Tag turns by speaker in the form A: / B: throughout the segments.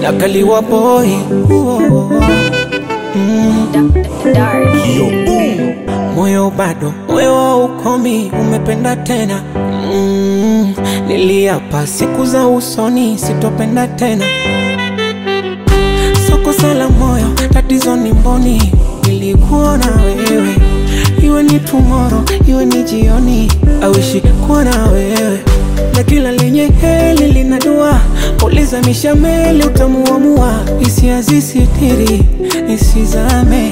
A: nakaliwa boy moyo bado moyo ukomi umependa tena mm, niliapa siku za usoni sitopenda tena soko sala moyo tatizo ni mboni nilikuona wewe iwe ni tumoro iwe ni jioni awishi kuona wewe na kila lenye heli lina dua uliza mishameli utamuamua hisia zisitiri nisizame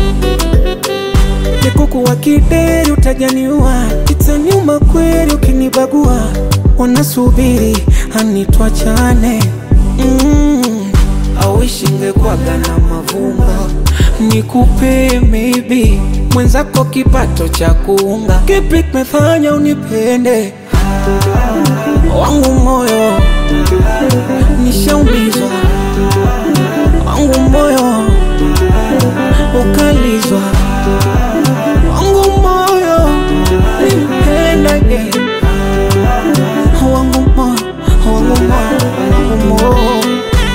A: Kikuku wa kideri utajaniua, itaniuma kweli ukinibagua. Wanasubiri anitwachane mm. Awishi ngekwaga na mavumba nikupe maybe mwenzako kipato cha kuunga. Kipi kimefanya unipende wangu moyo nishaumizwa wangu moyo ukalizwa wangu moyo nipendage wangu moyo wangu moyo wangu moyo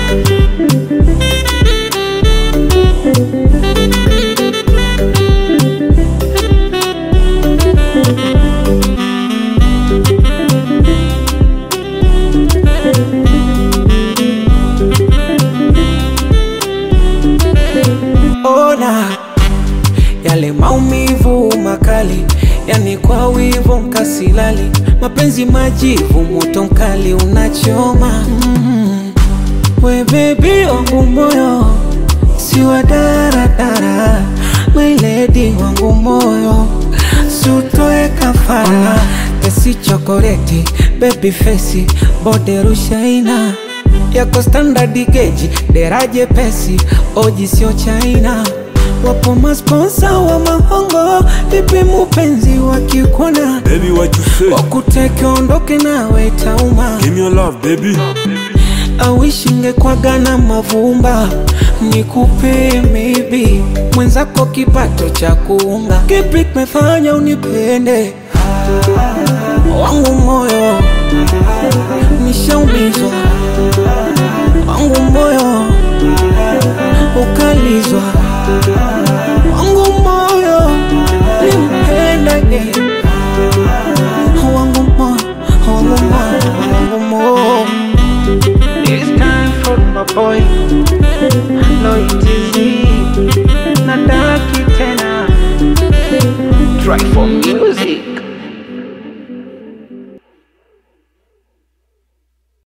A: ona yale maumivu makali, yani kwa wivu mkasilali, mapenzi majivu, moto mkali unachoma mm. We baby wangu moyo si wa daradara, my lady wangu moyo sutoe kafara, tesi chokoleti, baby face, bode rushaina yako standard geji, deraje pesi, oji sio China. Wapo masponsa wa mahongo, vipi mupenzi wakikona
B: Baby, what you say?
A: wakuteke ondoke nawe tauma
B: Give me your love, baby.
A: awishi ngekwaga na mavumba nikupe maybe mwenzako kipato cha kuunga kipi kimefanya unipende wangu moyo nishaumizwa wangu moyo ukalizwa wangu moyo nimpendage wangu moyo wangu moyo wangu moyo It's time for my boy